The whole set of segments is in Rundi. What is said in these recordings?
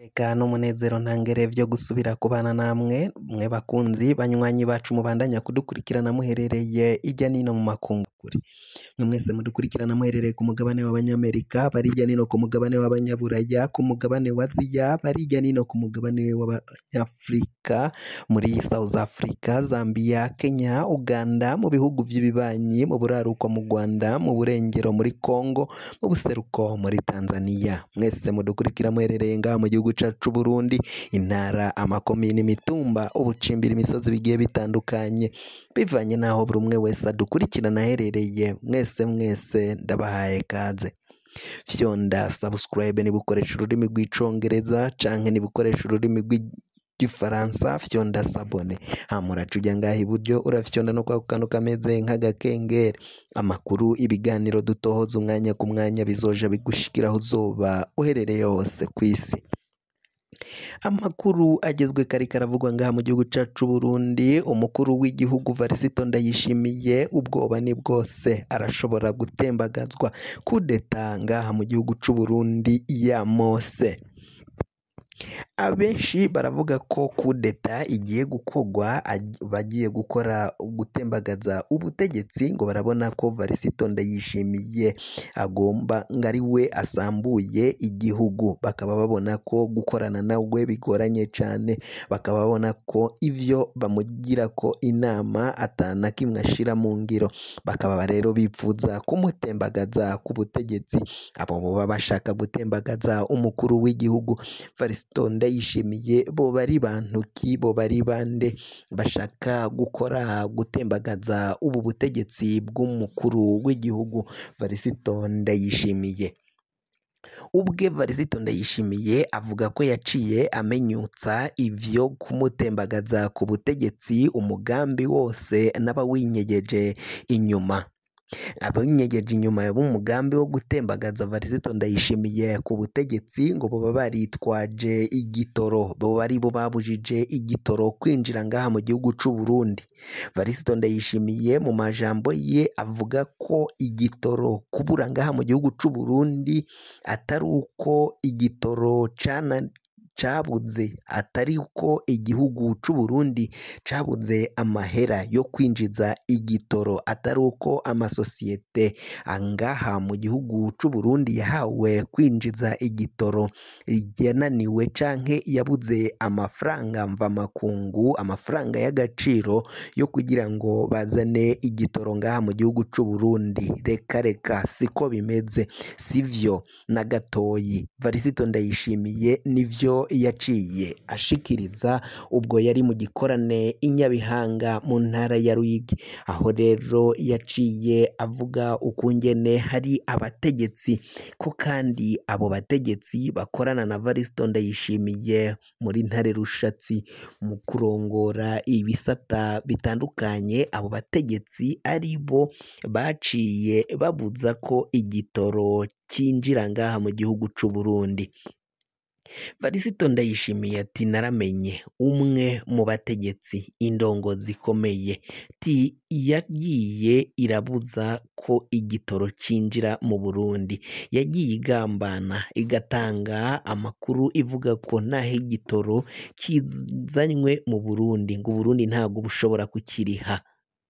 Eka n'umunezero ntangere vyo gusubira kubana namwe mwe bakunzi banywanyi bacu mubandanya kudukurikirana muherereye irya nino mu makungu kure mwe mwese mudukurikirana muherereye ku mugabane w'abanyamerika bari irya nino ku mugabane w'abanyaburaya ku mugabane wa aziya bari irya nino ku mugabane w'abanyafurika muri South Africa Zambia Kenya Uganda mu bihugu vy'ibibanyi mu buraruko mu Rwanda mu burengero muri Congo mu buseruko muri Tanzania mwese mudukurikira muherereye ngaha mu gihugu cacu Burundi intara amakomine imitumba ubucimbira imisozi bigiye bitandukanye bivanye naho buri umwe wese adukurikirana aherereye mwese mwese ndabahaye kaze fyonda subscribe niba ukoresha ururimi rw'icongereza canke niba ukoresha ururimi rw'igifaransa fyonda sabone hama uraca uja ngaha iburyo urafyonda no kwako kantu kameze nk'agakengeri amakuru ibiganiro dutohoza umwanya ku mwanya bizoja bigushikiraho uzoba uherereye hose kw'isi amakuru agezwe kari karavugwa ngaha mu gihugu cacu Burundi umukuru w'igihugu Varisito Ndayishimiye ubwoba ni bwose arashobora gutembagazwa kudeta ngaha mu gihugu c'u Burundi ya Mose abenshi baravuga ko kudeta igiye gukorwa bagiye gukora gutembagaza ubutegetsi ngo barabona ko Varisito Ndayishimiye agomba ngo ari we asambuye igihugu bakaba babona ko gukorana nawe bigoranye cyane bakaba babona ko ivyo bamugira ko inama atana kimwe ashira mu ngiro bakaba rero bipfuza kumutembagaza ku butegetsi abo baba bashaka gutembagaza umukuru w'igihugu Varisito Ndayishimiye bo bari bantu ki bo bari bande bashaka gukora gutembagaza ubu butegetsi bw'umukuru w'igihugu Varisito Ndayishimiye ubwe Varisito Ndayishimiye avuga ko yaciye amenyutsa ivyo kumutembagaza ku butegetsi umugambi wose n'abawinyegeje inyuma abinyegeje inyuma b'umugambi wo gutembagaza Varisito Ndayishimiye ku butegetsi ngo boba baritwaje igitoro boba ari bo babujije igitoro kwinjira ngaha mu gihugu c'u Burundi Varisito Ndayishimiye mu majambo ye avuga ko igitoro kubura ngaha mu gihugu c'u Burundi atari uko igitoro cana cabuze atari uko igihugu c'u Burundi cabuze amahera yo kwinjiza igitoro atari uko amasosiyete angaha mu gihugu c'u Burundi yahawe kwinjiza igitoro yananiwe canke yabuze amafaranga mvamakungu amafaranga y'agaciro yo kugira ngo bazane igitoro ngaha mu gihugu c'u Burundi reka reka siko bimeze sivyo na gatoyi Varisito Ndayishimiye nivyo yaciye ashikiriza ubwo yari mu gikorane i Nyabihanga mu ntara ya Ruyigi aho rero yaciye avuga ukungene hari abategetsi ko kandi abo bategetsi bakorana na Varisito Ndayishimiye muri ntare rushatsi mu kurongora ibisata bitandukanye abo bategetsi ari bo baciye babuza ko igitoro cinjira ngaha mu gihugu c'u Burundi Varisito Ndayishimiye ati naramenye umwe mu bategetsi indongozi ikomeye ti yagiye irabuza ko igitoro cinjira mu Burundi yagiye igambana igatanga amakuru ivuga ko naho igitoro kizanywe mu Burundi ngo Burundi ntabwo bushobora kukiriha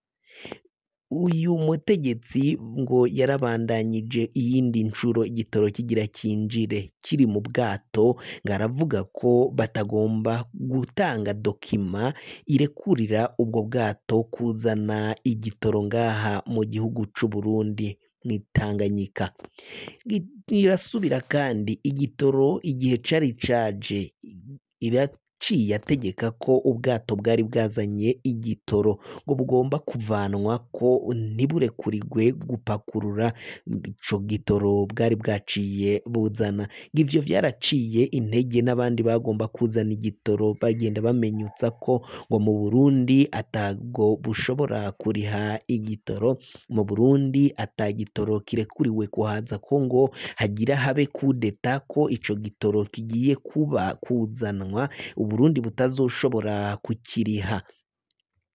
uyu mutegetsi ngo yarabandanyije iyindi nshuro igitoro kigira kinjire kiri mu bwato ngo aravuga ko batagomba gutanga dokima irekurira ubwo bwato kuzana igitoro ngaha mu gihugu c'u Burundi mw'Itanganyika irasubira kandi igitoro igihe cari caje iraciye ategeka ko ubwato bwari bwazanye igitoro ngo bugomba kuvanwa ko ntiburekurigwe gupakurura ico gitoro bwari bwaciye buzana ngo ivyo vyaraciye intege n'abandi bagomba kuzana igitoro bagenda bamenyutsa ko ngo mu Burundi atabwo bushobora kuriha igitoro mu Burundi ata gitoro kirekuriwe kuhaza ko ngo hagira habe kudeta ko ico gitoro kigiye kuba kuzanwa Uburundi butazoshobora kukiriha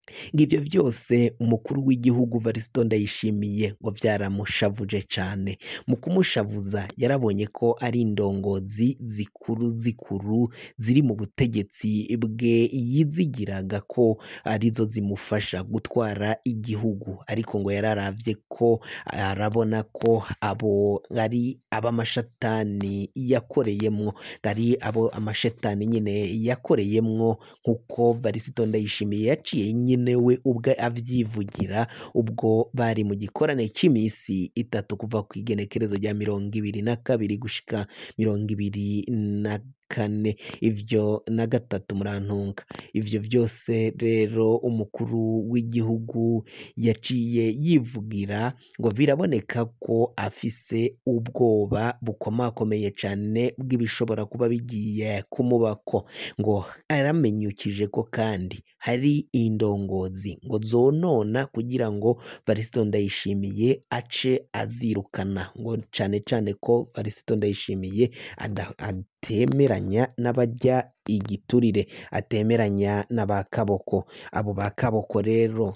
ngo ivyo vyose umukuru w'igihugu Varisito Ndayishimiye ngo vyaramushavuje cane mu kumushavuza yarabonye ko ari indongozi zikuru zikuru ziri mu butegetsi bwe yizigiraga ko arizo zimufasha gutwara igihugu ariko ngo yararavye ko arabona ko abo ari ab'amashatani yakoreyemwo ari abo amashetani nyine yakoreyemwo nk'uko Varisito Ndayishimiye yaciye nyine we ubwe avyivugira ubwo bari mu gikorane c'imisi itatu kuva ku igenekerezo rya mirongo ibiri na kabiri gushika mirongo ibiri na kane ivyo na gatatu murantunga ivyo vyose rero umukuru w'igihugu yaciye yivugira ngo biraboneka ko afise ubwoba bukomakomeye cane bw'ibishobora kuba bigiye kumubako ngo yaramenyukije ko kandi hari indongozi ngo zonona kugira ngo Varisito Ndayishimiye ace azirukana ngo cane cane ko Varisito Ndayishimiye ada- atemeranya n'abarya igiturire atemeranya n'aba kaboko abo ba kaboko rero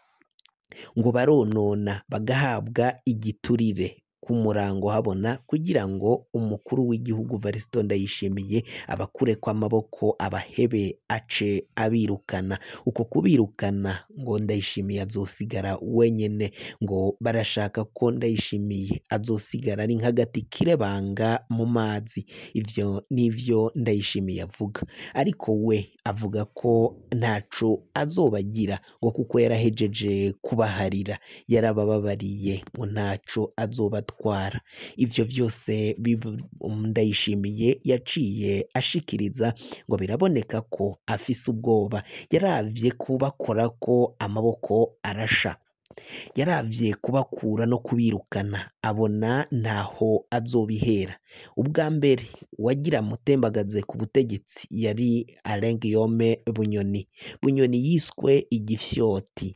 ngo baronona bagahabwa igiturire ku murango habona kugira ngo umukuru w'igihugu Varisito Ndayishimiye abakure kw'amaboko abahebe ace abirukana uko kubirukana ngo Ndayishimiye azosigara wenyene ngo barashaka ko Ndayishimiye azosigara ari nk'agati kirebanga mu mazi ivyo nivyo Ndayishimiye avuga ariko we avuga ko ntaco azobagira ngo kuko yarahejeje kubaharira yarabababariye ngo ntaco azobatwara ivyo vyose bibu- Ndayishimiye yaciye ashikiriza ngo biraboneka ko afise ubwoba yaravye kubakora ko amaboko arasha yaravye kubakura no kubirukana abona ntaho azobihera ubwa mbere uwagira mutembagaze ku butegetsi yari Alain Guillaume Bunyoni Bunyoni yiswe igifyoti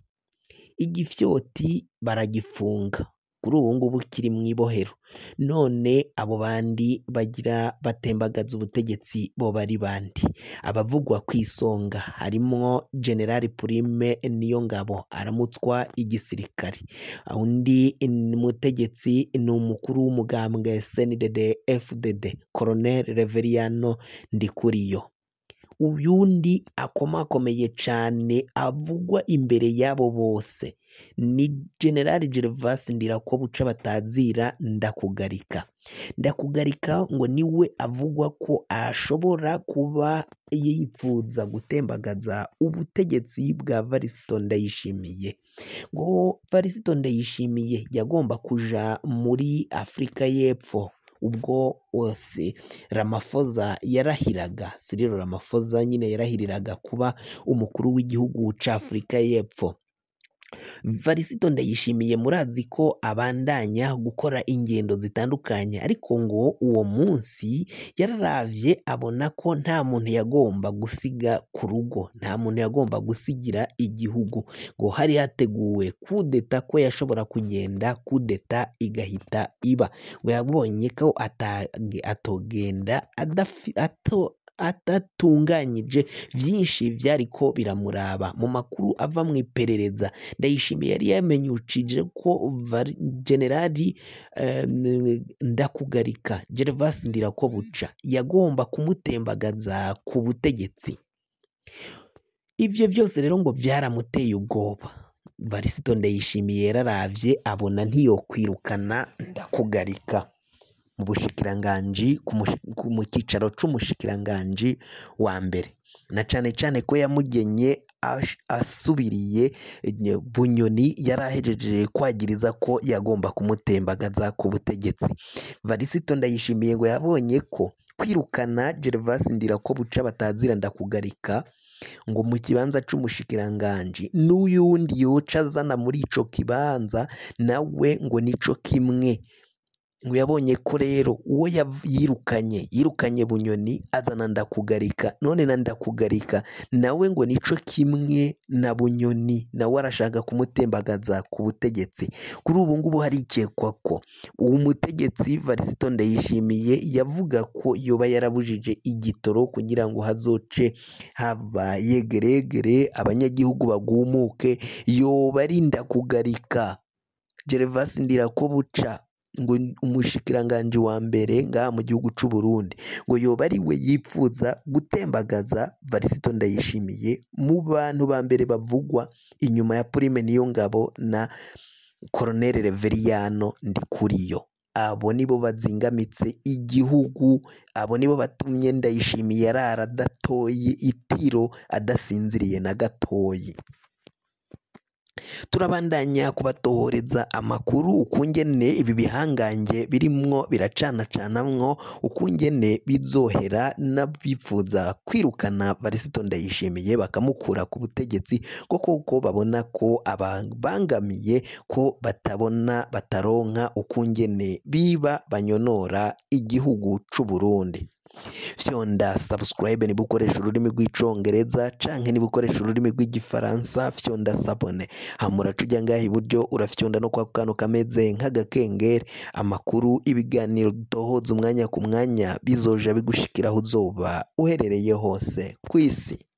igifyoti baragifunga kuri ubu ngubu kiri mu ibohero none abo bandi bagira batembagaza ubutegetsi bo bari bandi abavugwa ku isonga harimwo General Prime Niyongabo aramutswa igisirikare undi mutegetsi ni umukuru w'umugambwe CNDD FDD Colonel Reveriano Ndikuriyo uyundi akomakomeye cane avugwa imbere y'abo bose ni General Gervas Ndirakobuca batazira ndakugarika ndakugarika ngo niwe avugwa ko ashobora kuba yipfuza gutembagaza ubutegetsi bwa Varisito Ndayishimiye ngo Varisito Ndayishimiye yagomba kuja muri Afurika y'Epfo ubwo wose Ramaphosa yarahiraga Cyril Ramaphosa nyine yarahiriraga kuba umukuru w'igihugu ca Afurika y'Epfo Varisito Ndayishimiye murazi ko abandanya gukora ingendo zitandukanye ariko ngo uwo munsi yararavye abona ko nta muntu yagomba gusiga ku rugo nta muntu yagomba gusigira igihugu ngo hari hateguwe kudeta ko yashobora kugenda kudeta igahita iba ngo yabonye ko atage- atogenda adafi- ato adatunganyije vyinshi vyariko biramuraba mu makuru ava mu iperereza ndayishimiye yari yamenyukije ko vari- generali em, ndakugarika gervas ndirakobuca yagomba kumutembagaza ku butegetsi ivyo vyose rero ngo vyaramuteye ubwoba varisito ndayishimiye yararavye abona ntiyokwirukana ndakugarika mu bushikiranganji ku mushi- ku- mu cyicaro c'umushikiranganji wa mbere na cane cane ko yamugenye ash- asubiriye nye- bunyoni yari ahejeje kwagiriza ko yagomba kumutembagaza ku butegetsi varisito ndayishimiye ngo yabonye ko kwirukana gervas ndirakobuca batazira ndakugarika ngo mu kibanza c'umushikiranganji n'uyundi yoca azana muri ico kibanza nawe ngo nico kimwe ngo yabonye ko rero uwo yav- yirukanye yirukanye bunyoni azana ndakugarika none na ndakugarika nawe ngo nico kimwe na bunyoni nawe arashaka kumutembagaza ku butegetsi kuri ubu ngubu harikekwa ko uwo mutegetsi Varisito Ndayishimiye yavuga ko yoba yarabujije igitoro kugira ngo hazoce haba yegeregere abanyagihugu bagumuke yoba ari ndakugarika Gervas Ndirakobuca ngo umushikiranganji wa mbere ngaha mu gihugu c'u Burundi ngo yoba ari we yipfuza gutembagaza Varisito Ndayishimiye mu bantu ba mbere bavugwa inyuma ya Prime Niyongabo na Colonel Reveriyano Ndikuriyo abo nibo bazingamitse igihugu abo nibo batumye Ndayishimiye arara adatoye itiro adasinziriye na gatoyi turabandanya kubatohoreza amakuru ukungene ibi bihangange birimwo biracanacanamwo ukungene bizohera n'abifuza kwirukana Varisito Ndayishimiye bakamukura ku butegetsi ko koko babona ko ababangamiye ko batabona bataronka ukungene biba banyonora igihugu c'u Burundi fyonda subscribe niba ukoresha ururimi rw'icongereza canke niba ukoresha ururimi rw'igifaransa fyonda sabone hama uraca ujya ngaha iburyo urafyonda no kwa kantu kameze nk'agakengeri amakuru ibiganiro dutohoza umwanya ku mwanya bizoja bigushikira aho uzoba uherereye hose ku isi